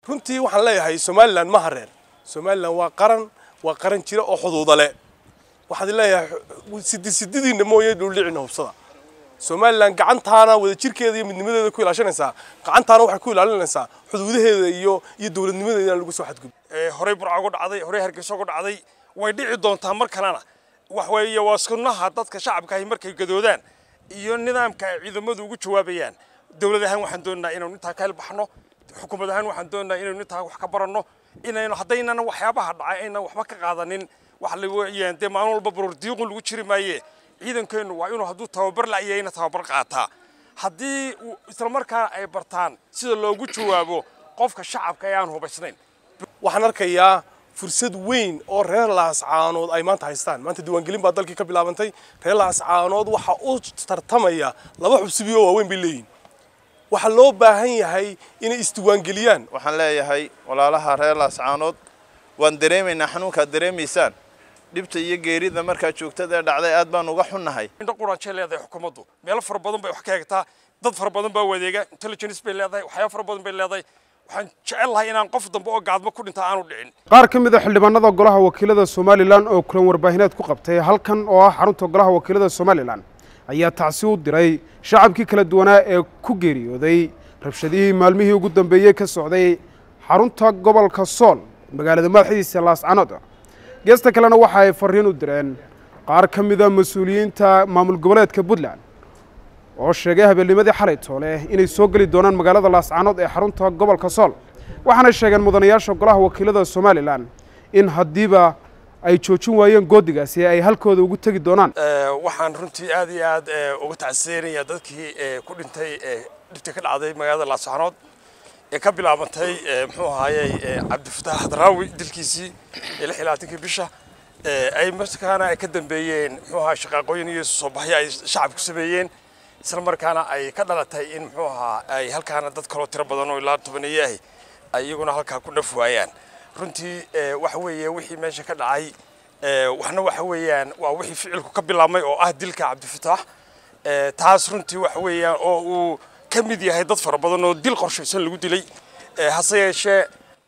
runtii waxaan leeyahay somalilan ma hareer somalilan waa qaran waa qaran jira oo xuduuda leh waxaad leeyahay sidi sididiina mooye dhuldhicina hubsada somalilan gacantaana wadajirkeeda iyo midnimadeeda ku ilaashanaysaa gacantaana waxay ku ilaalinaysaa xuduudaheeda iyo iyo dowladnimadeeda in lagu soo xadgudbo horey burca ugu dhacday horey hargeysa ugu dhacday way dhici doontaa mar kalena wax weeye waa sunnaha dadka shacabka ahi markay gadoodaan iyo nidaamka ay ciidamadu ugu jawaabayaan dowlad ahaan waxaan doonaynaa inaynu intaa ka helbaxno xukuumad ahaan waxaan doonaynaa inaynu intaa wax ka baranno inaynu haddaynan waxyaabaha dhacay aynan waxba ka qaadanin wax la weeyaan dee maalin walba baroordiiqun lagu jiri maaye ciidankeennu waa inuu hadduu tababar la'yahayna tababar qaataa haddii isla markaana ay bartaan sida loogu jawaabo qofka shacabka ee aan hubaysnayn waxaan arkayaa fursad weyn oo reer laascaanood ay maanta haystaan maanta diiwaangelin baa dalkii ka bilaabantay reer laascaanood waxa u tartamaya laba xubsibi oo waaweyn bay leeyihin waxaa loo baahan yahay inay isdiiwaangeliyaan waxaan leeyahay walaalaha reer laascaanood waan dareemaynaa xanuunkaad dareemaysaan dhibta iyo geerida markaa joogtada ee dhacday aad baan uga xunnahay indho quraanjay leedahay xukuumaddu meelo fara badan bay wax ka hegtaa dad fara badan baa wadeega intelligence bay leedahay waxyaabo fara badan bay leedahay waxaan jecel lahay inaan qof dambe oo gaadmo ku dhinta aanu dhicin qaar ka mid a xildhibaanada golaha wakiilada somalilan oo kulan warbaahineed ku qabtay halkan oo ah xarunta golaha wakiilada somalilan ayaa tacsi u diray shacabkii kala duwanaa ee ku geeriyooday rabshadihii maalmihii ugu dambeeyey ka socday xarunta gobolka sool magaalada madaxdiisa laascanood geesta kalena waxa ay fariin u direen qaar ka mida mas-uuliyiinta maamul goboleedka puntland oo sheegay habeennimadii xalay toole inay soo geli doonaan magaalada laascanood ee xarunta gobolka sool waxaana sheegeen mudanayaasha golaha wakiilada somalilan in haddiiba ay joojin waayeen goodigaasi ay halkooda ugu tegi doonaan waxaan runtii aad iyo aad uga tacsiyeynayaa dadkii ku dhintay dhibtii ka dhacday magaalada laascanood ee ka bilaabantay muxuu ahaayey cabdifataax hadraawi dilkiisii ee lix iyo labaatankii bisha ay markaana ay ka dambeeyeen muxuu ahaa shaqaaqooyin iyo soo baxyo ay shacabku sameeyeen isla markaana ay ka dhalatay in muxuu ahaa ay halkaana dad kaloo tiro badan oo ilaa tobaneeye ahi ay iyaguna halkaa ku dhaf waayaan runtii waxa weeye wixii meesha ka dhacay waxna waxa weeyaan waa wixii ficilku ka bilaabmay oo ah dilka cabdifataax taas runtii waxa weeyaan oo uu ka mid yahay dad fara badan oo dil qorshaysan lagu dilay hase yeeshee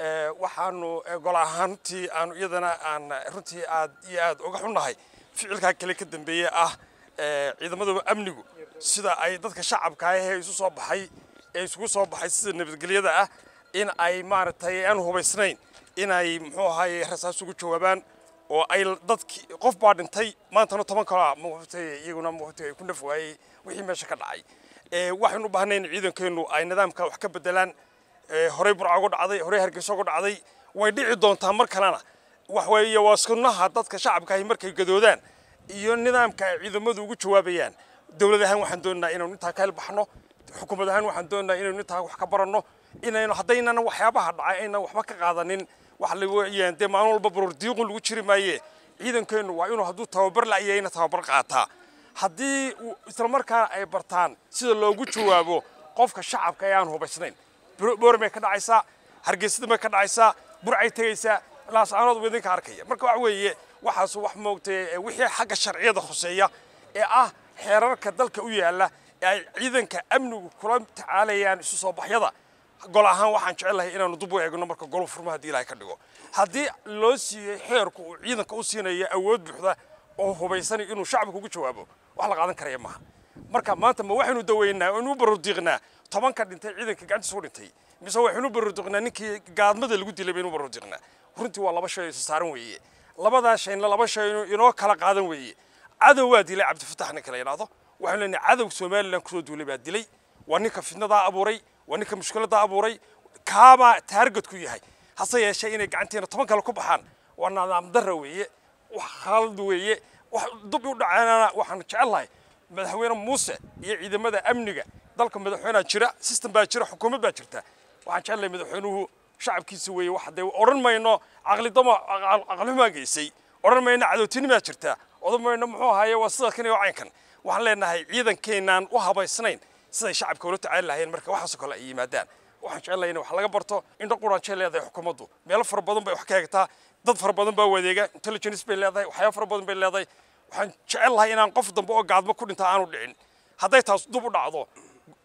waxaanu gol ahaan runtii aanu iyadana aan runtii aad iyo aad uga xunnahay ficilkaa kale ka dambeeye ah ciidamadaba amnigu sida ay dadka shacabka ah ee isu soo baxay ee isugu soo baxay sida nabadgelyada ah in ay maaragtay aan hubaysnayn inay muxuu ahaye rasaas ugu jawaabaan oo ay dadki qof baa dhintay maantana toban kalaa muqtay iyaguna muqtay ay ku naf waayey wixii meesha ka dhacay waxaynu u baahnay in ciidankeennu ay nidaamka wax ka bedelaan horey burca ugu dhacday horey hargeysa ugu dhacday way dhici doontaa mar kalena wax weeye waa sunnaha dadka shacabka ahi markay gadoodaan iyo nidaamka ay ciidamadu ugu jawaabayaan dowlad ahaan waxaan doonaynaa inaynu intaa ka helbaxno xukuumad ahaan waxaan doonaynaa inaynu intaa wax ka baranno inaynu haddaynan waxyaabaha dhacay aynan waxba ka qaadanin wax la weeyaan dee maalin walba baroordiiqun lagu jiri maaye ciidankeennu waa inuu hadduu tababar la'yahayna tababar qaataa haddii isla markaana ay bartaan sida loogu jawaabo qofka shacabka ee aan hubaysnayn boormay ka dhacaysaa hargeysada may ka dhacaysaa burcay tegaysaa laascaanood buu idinka arkaya marka waxa weeye waxaasu wax moogtay wixii xagga sharciyada khuseeya ee ah xeerarka dalka u yaalla ee ay ciidanka amnigu kula tacaalayaan isu soo baxyada gol ahaan waxaan jecelahay inaanu dub u eegno marka golu furma haddii ilaahay ka dhigo haddii loo siiyey xeerku uu ciidanka u siinayo awood buuxda oo hubaysan inuu shacabka ugu jawaabo wax la qaadan karaya maaha marka maanta ma waxaynu daweynaa oo inu baroordiiqnaa tobanka dhintay ciidanka gacantiisa u dhintay mise waxaynu baroordiiqnaa ninkii gaadmada lagu dilay baynu baroordiiqnaa runtii waa laba shay oo isa saaran weeye labadaa shayna laba shay inoo kala qaadan weeye cadow waa dilay cabdifatax ninka la yidhaahdo waxaynu leenahay cadow somalilan kusoo duulay baa dilay waa ninka fitnadaa abuuray waa ninka mushkiladaa abuuray kaabaa taargad ku yahay hase yeeshee inay gacanteena toban kale ku baxaan waa nidaam darra weeye wax khalad weeye wax dub u dhacaanana waxaan jecelahay madaxweyne muuse iyo ciidamada amniga dalka madaxweynea jira system baa jira xukuumad baa jirta waxaan jecelahay madaxweynuhu shacabkiisa weeye wax dee odhan mayno caqlidamo caqlihumaa geysay odhan mayno cadowtinimaa jirta odhan mayno muxuu ahaye waa sida kan iyo caynkan waxaan leenahay ciidankeenaan u habaysnayn siday shacabka ula tacaali lahayeen marka waxaasoo kale ay yimaadaan waxaan jecelahay in wax laga barto indho quraanjay leedahay xukuumaddu meelo fara badan bay wax ka hegtaa dad fara badan baa wadeega intelligence bay leedahay waxyaabo fara badan bay leedahay waxaan jecel lahay inaan qof dambe oo gaadmo ku dhinta aanu dhicin hadday taas dub u dhacdo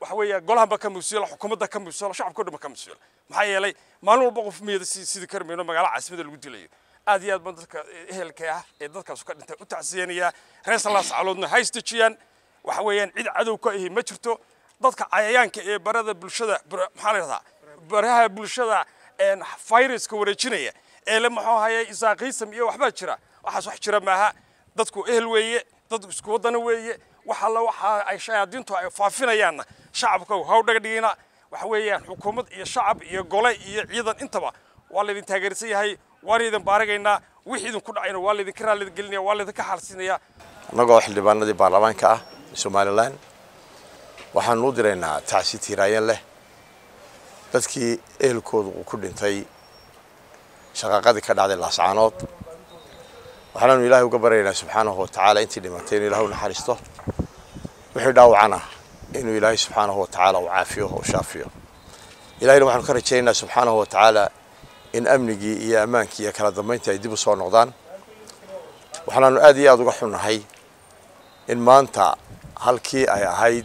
waxa weeya golahanba ka mas-uula xukuumadda ka mas-uula shacabka o dhan ba ka mas-uula maxaa yeelay maalin walba qof miyada si sidii kari mayno magaala caasimada lagu dilayo aad iyo aad baan dadka ehelka ah ee dadkaasu ka dhintay u tacsiyanayaa reer salaas caloodna ha isdejiyaan waxa weeyaan cid cadow ka ahi ma jirto dadka cayayaanka ee barada bulshada maxaa la yidhahdaa baraha bulshada viruska wareejinaya ee le muxuu hayay isaaqiisam iyo waxbaa jira waxaas wax jira maaha dadku ehel weeye dad isku wadana weeye wax alla waxa ay shayaadiintu ay faafinayaanna shacabka haw dhaga dhigina waxa weeyaan xukuumad iyo shacab iyo gole iyo ciidan intaba waa laydin taageersan yahay waan idin baaragaynaa wixii idinku dhacayna waa laydinka raallida gelinaya waa laydinka xaalsiinaya annagoo xildhibaanadii baarlamaanka ah somalilan waxaanu u diraynaa tacsi tiiraayan leh dadkii ehelkoodu uu ku dhintay shaqaaqadii ka dhacday laascaanood waxaanaanu ilaahay uga baryaynaa subxaanahu watacaala intii dhimatay inuu ilahay u naxariisto wixii dhaawacana inuu ilaahay subxaanahu watacaala u caafiyo u shaafiyo ilahayna waxaanu ka rajaynaynaa subxaanahu watacaala in amnigii iyo ammaankii iyo kala dambayntii ay dib u soo noqdaan waxaanaanu aad iyo aada uga xunnahay in maanta halkii ay ahayd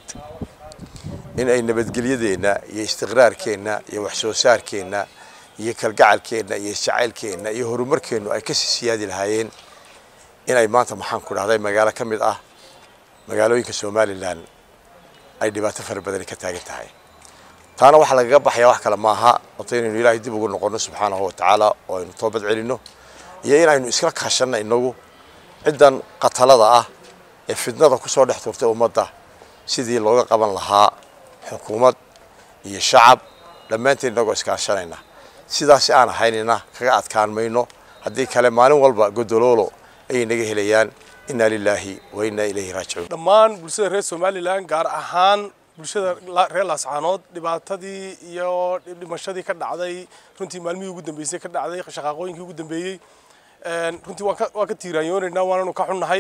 in ay nabadgelyadeenna iyo istiqraarkeenna iyo wax soo saarkeenna iyo kalgacalkeenna iyo isjacaylkeenna iyo horumarkeennu ay kasii siyaadi lahaayeen inay maanta maxaan ku dhahday magaalo ka mid ah magaalooyinka somalilan ay dhibaato fara badani ka taagan tahay taana waxaa lagaga baxaya wax kale maaha wato inaynu ilaahay dib ugu noqonno subxaanahu watacaala oo aynu toobad celinno iyo inaynu iskala kaashanno inagu ciddan qatalada ah ee fidnada ku soo dhex turtay ummadda sidii looga qaban lahaa xukuumad iyo shacab dhammaanteen inagoo iskaashanayna sidaasi aan ahaynina kaga adkaan mayno haddii kale maalin walba godoloolo ayay naga helayaan inna lilaahi wa inna ilayhi raajicuun dhammaan bulshada reer somalilan gaar ahaan bulshada reer laascaanood dhibaatadii iyo dhimashadii ka dhacday runtii maalmihii ugu dambeysay ka dhacday shaqaaqooyinkii ugu dambeeyey runtii waan ka tiiraanyoonaynaa waananu ka xunnahay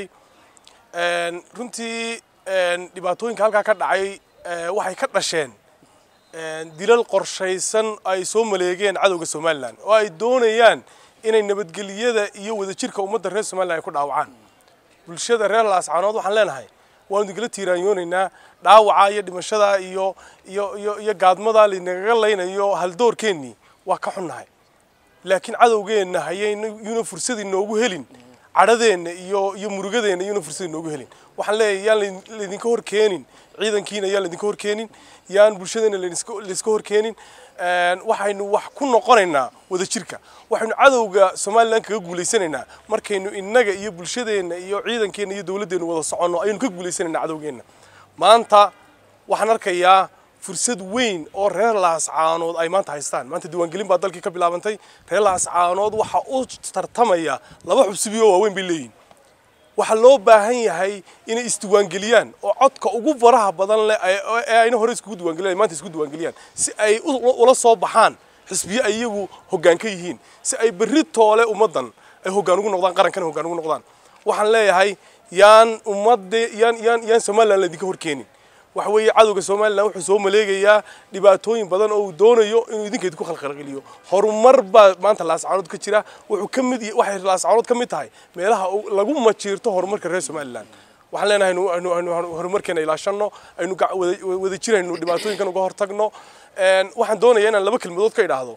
runtii dhibaatooyinka halkaa ka dhacay waxay ka dhasheen dilal qorshaysan ay soo maleegeen cadowga somalilan oo ay doonayaan inay nabadgelyada iyo wadajirka ummadda reer somalilan ay ku dhaawacaan bulshada reer laascaanood waxaan leenahay waanu idinkala tiiraanyoonaynaa dhaawaca iyo dhimashada iyo iyo iyo iyo gaadmada laynagaga laynayo haldoorkeennii waa ka xunnahay laakiin cadowgeenna hayayuna fursad inoogu helin cadhadeenna iyo iyo murugadeenna iyuna fursad inoogu helin waxaan leeyahay yaan laydinka hor keenin ciidankiina yaan laydinka hor keenin yaan bulshadeena layska hor keenin waxaynu wax ku noqonaynaa wadajirka waxaynu cadowga somalilan kaga guulaysanaynaa markaynu innaga iyo bulshadeenna iyo ciidankeenna iyo dowladdeenna wada soconno ayaynu ka guulaysanaynaa cadowgeenna maanta waxaan arkayaa fursad weyn oo reer laascaanood ay maanta haystaan maanta diiwaangelin baa dalkii ka bilaabantay reer laascaanood waxa u tartamaya laba xubsibi oo waaweyn bay leeyihin waxaa loo baahan yahay inay isdiiwaangeliyaan oo codka ugu faraha badan leh ee ayna hore iskugu diiwaangeliyaan maanta isku diiwaangeliyaan si ay ula soo baxaan xisbiye ay iyagu hoggaan ka yihiin si ay berri toole ummaddan ay hoggaan ugu noqdaan qarankana hoggaan ugu noqdaan waxaan leeyahay yaan ummadde yaan yaan yaan somalilan laydinka hor keenin waxa weeye cadowga somalilan wuxuu soo maleegayaa dhibaatooyin badan oo uu doonayo inuu idinka idinku khalkhalgeliyo horumar baa maanta laascaanood ka jira wuxuu ka mid waxay laascaanood ka mid tahay meelaha lagu majiirto horumarka reer somalilan waxaan leenahay aynu horumarkeena ilaashanno aynu wada jirayno dhibaatooyinkan uga hortagno waxaan doonayaa inaan laba kelmadood ka idhaahdo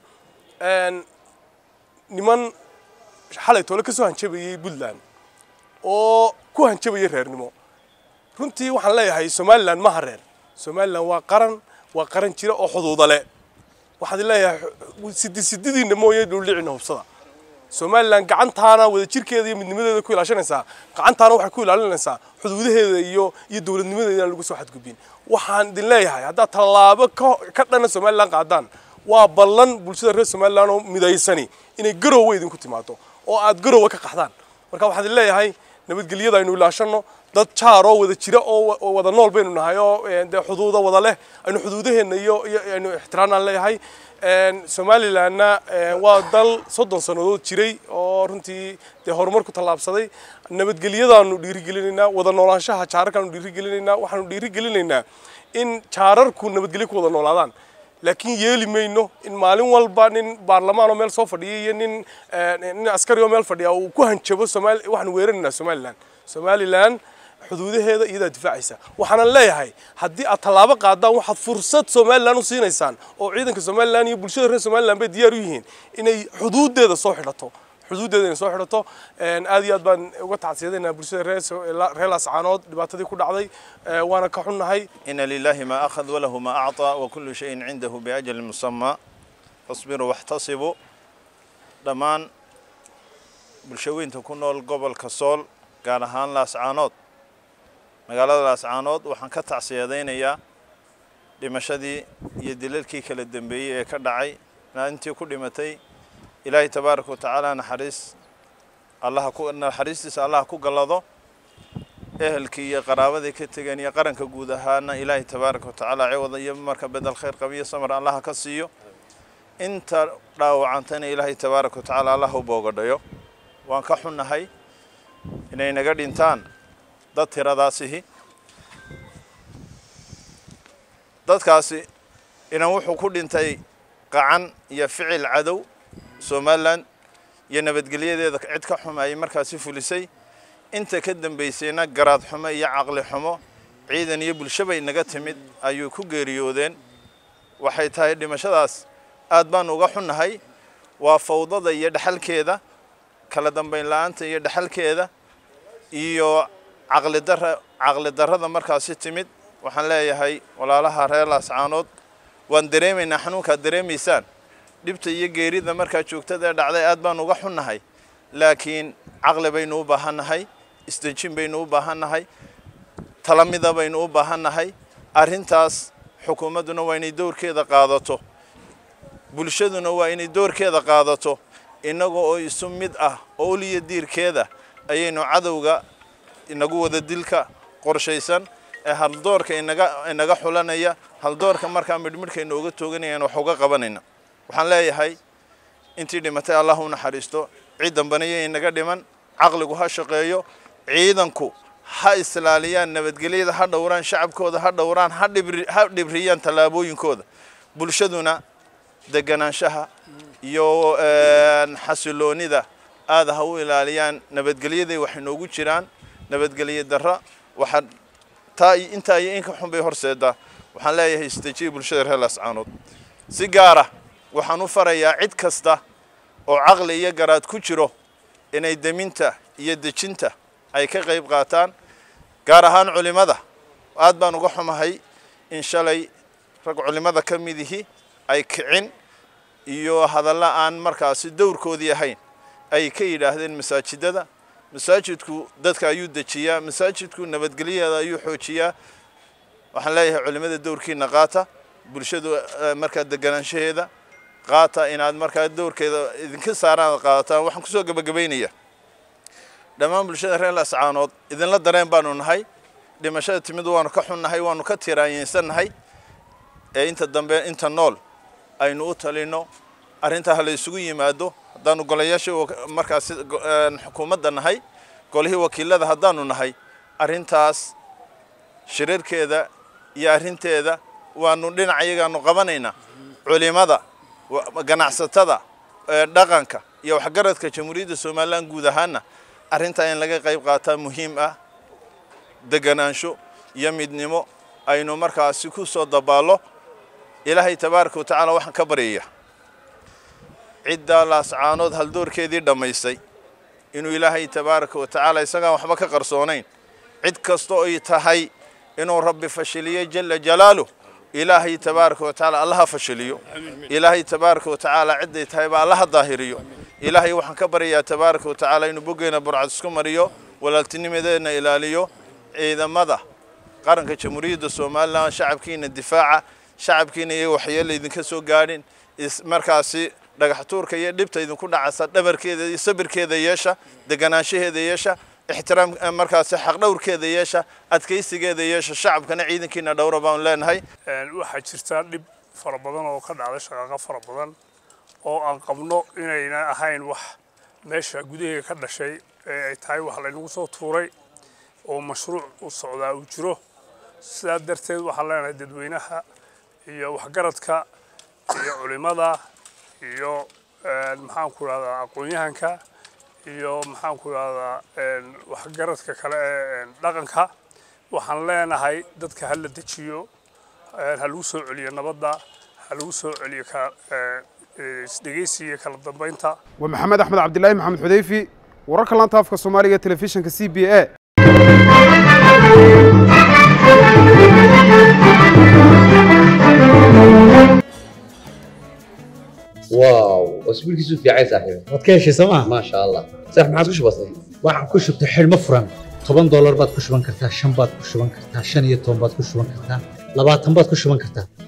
niman xalay toole ka soo hanjabayay puntland oo ku hanjabayay reernimo runtii waxaan leeyahay somalilan maha reer somalilan waa qaran waa qaran jira oo xuduuda le waxaan leeyahay sidi sididiina mooye dhuldhicina hubsada somalilan gacantaana wadajirkeeda iyo midnimadeeda ku ilaashanaysaa gacantaana waxay ku ilaalinaysaa xuduudaheeda iyo iyo dowladnimadeeda aan lagu soo xadgudbin waxaan idin leeyahay haddaad tallaabo ka dhana somalilan qaadaan waa ballan bulshada reer somalilan oo midaysani inay garowe idinku timaado oo aad garowe ka qaxdaan marka waxaan idin leeyahay nabadgelyada aynu ilaashanno dad jaar oo wada jira oo wada nool baynu nahay oo dee xuduuda wada leh aynu xuduudaheenna iyo aynu ixtiraanaan leeyahay somalilanna waa dal soddon sannadood jiray oo runtii dee horumar ku tallaabsaday nabadgelyadaanu dhiirigelinaynaa wada noolaanshaha jaararkaanu dhiirigelinaynaa waxaanu dhiirigelinaynaa in jaararku nabadgelyo ku wada noolaadaan laakiin yeeli mayno in maalin walba nin baarlamaan oo meel soo fadhiya iyo nin nin askari oo meel fadhiya uu ku hanjabo somaali waxaanu weeraraynaa somalilan somalilan xuduudaheeda iyadaa difaacaysa waxaanan leeyahay haddii aad tallaabo qaadaan waxaad fursad somalilan u siinaysaan oo ciidanka somalilan iyo bulshada reer somalilan bay diyaar u yihiin inay xuduudeeda soo xidhato xuduudeeda inay soo xidhato aad iyo aad baan uga tacsiyadaynaa bulshada reer reer laascaanood dhibaatadii ku dhacday waana ka xunnahay ina lilahi ma akhad walahu ma acطaa wakulu shayin cindahu biajali musamaa fasbiruu waxtasibuu dhammaan bulshaweynta ku nool gobolka sool gaar ahaan laascaanood magaalada laascaanood waxaan ka tacsiyadaynayaa dhimashadii iyo dilalkii kala dambeeyey ee ka dhacay maalintii ku dhimatay ilaahay tabaaraka watacaala naxariis allaha ku naxariistiisa allaha ku gallado ehelkii iyo qaraabadii ka tegeen iyo qaranka guud ahaana ilaahay tabaaraka watacaala ciwada iyo marka bedel khayr qabiyo samar allaha ka siiyo inta dhaawacantayna ilaahay tabaaraka watacaala allah u boogadhayo waan ka xunnahay inay naga dhintaan dad tiradaasihi dadkaasi inan wuxuu ku dhintay qacan iyo ficil cadow somalilan iyo nabadgelyadeeda cid ka xumaayay markaasi fulisay inta ka dambaysayna garaad xumo iyo caqli xumo ciidan iyo bulshabay naga timid ayuu ku geeriyoodeen waxay tahay dhimashadaas aad baan uga xunnahay waa fawdada iyo dhexalkeeda kala dambayn la-aanta iyo dhexalkeeda iyo caqlidara caqli darrada markaasi timid waxaan leeyahay walaalaha reer laascaanood waan dareemaynaa xanuunkaad dareemaysaan dhibta iyo geerida markaa joogtada ee dhacday aad baan uga xunnahay laakiin caqli baynu u baahannahay isdejin baynu u baahannahay talamida baynu u baahannahay arrintaas xukuumadduna waa inay dowrkeeda qaadato bulshaduna waa inay doorkeeda qaadato innaga oo isu mid ah oo uliya diirkeeda ayaynu cadowga inagu wada dilka qorshaysan ee haldoorka inaga inaga xulanaya haldoorka markaa midhmidhka inooga tooganayaan wax uga qabanayna waxaan leeyahay intii dhimatay allah u naxariisto cid dambana iyo inaga dhiman caqligu ha shaqeeyo ciidanku ha islaaliyaan nabadgelyada ha dhowraan shacabkooda ha dhowraan ha dhibri ha dhibriyaan tallaabooyinkooda bulshaduna deganaanshaha iyo xasiloonida aada ha u ilaaliyaan nabadgelyaday wax inoogu jiraan nabadgelye darra waxaa taa iyo intaa iyo inka xun bay horseedaa waxaan leeyahay istajiya bulshada reer laascaanood si gaara waxaan u farayaa cid kasta oo caqli iyo garaad ku jiro inay deminta iyo dejinta ay ka qayb qaataan gaar ahaan culimmada aad baan uga xumahay in shalay rag culimmada ka midihi ay kicin iyo hadalla aan markaasi dowrkoodii ahayn ay ka yidhaahdeen masaajidada masaajidku dadka ayuu dejiyaa masaajidku nabadgelyadeeda ayuu xoojiyaa waxaan leeyahay culimmada dowrkiina qaata bulshadu markaa deganaanshaheeda qaata inaad markaa dowrkeeda idinka saaraan qaadataan waxaan kusoo gebagabaynaya dhammaan bulshada reer laascaanood idinla dareen baanu nahay dhimashada timid waanu ka xunnahay waanu ka tiraanyeysannahay ee inta dambe inta nool aynu u talino arrintaa ha la isugu yimaado haddaanu golayaasha markaasi xukuumadda nahay golihii wakiilada haddaanu nahay arrintaas shirarkeeda iyo arrinteeda waanu dhinac iyagaanu qabanaynaa culimada ganacsatada dhaqanka iyo waxgaradka jamhuuriyadda somalilan guud ahaana arrintaa in laga qayb qaataa muhiim ah deganaansho iyo midnimo aynu markaasi ku soo dabaallo ilaahay tabaaraka watacaala waxaan ka baryaya ciddaa laascaanood haldoorkeedii dhammaystay inuu ilaahay tabaaraka watacaala isagaan waxba ka qarsoonayn cid kasta oy tahay inuu rabbi fashiliyo jala jalaaluh ilaahay tabaaraka watacaala allaha fashiliyo ilaahay tabaaraka watacaala cidday tahayba allaha daahiriyo ilaahay waxaan ka baryayaa tabaaraka watacaala inuu boggeena burcad isku mariyo walaaltinimadeedna ilaaliyo ciidamada qaranka jamhuuriyadda somalilan shacabkiina difaaca shacabkiina iyo waxyeella idinka soo gaadhin markaasi dhagax tuurka iyo dhibta idinku dhacaysa dhabarkeeda iyo sabirkeeda yeesha deganaanshaheeda yeesha ixtiraam markaasi xaqdhowrkeeda yeesha adkaysigeeda yeesha shacabkana ciidankiina dhowra baan leenahay waxaa jirta dhib fara badan oo ka dhacday shaqaaqo fara badan oo aan qabno inayna ahayn wax meesha gudaheega ka dhashay ee ay tahay wax laynagu soo tuuray oo mashruuc u socdaa uu jiro sidaa darteed waxaan leenahay dadweynaha iyo waxgaradka iyo culimada iyo maxaanku rahdaa aqoon-yahanka iyo maxaanku rahdaa waxgaradka kale ee dhaqanka waxaan leenahay dadka ha la dejiyo ha lagu soo celiyo nabadda ha lagu soo celiyo isdhegeysiga iyo kala dambeynta waa maxamed axmed cabdilaahi maxamed xudeyfi wararka laanta afka soomaaliga ee telefishinka c b a واو اسبوع كيسو في عايز صاحبي waad ka heshay sooma ما شاء الله صح ما عاد وش بصي waxaan ku shubtay xidhmo furan toban doolar baad ku shuban kartaa shan baad ku shuban kartaa shan iyo toban baad ku shuban kartaa labaatan baad ku shuban kartaa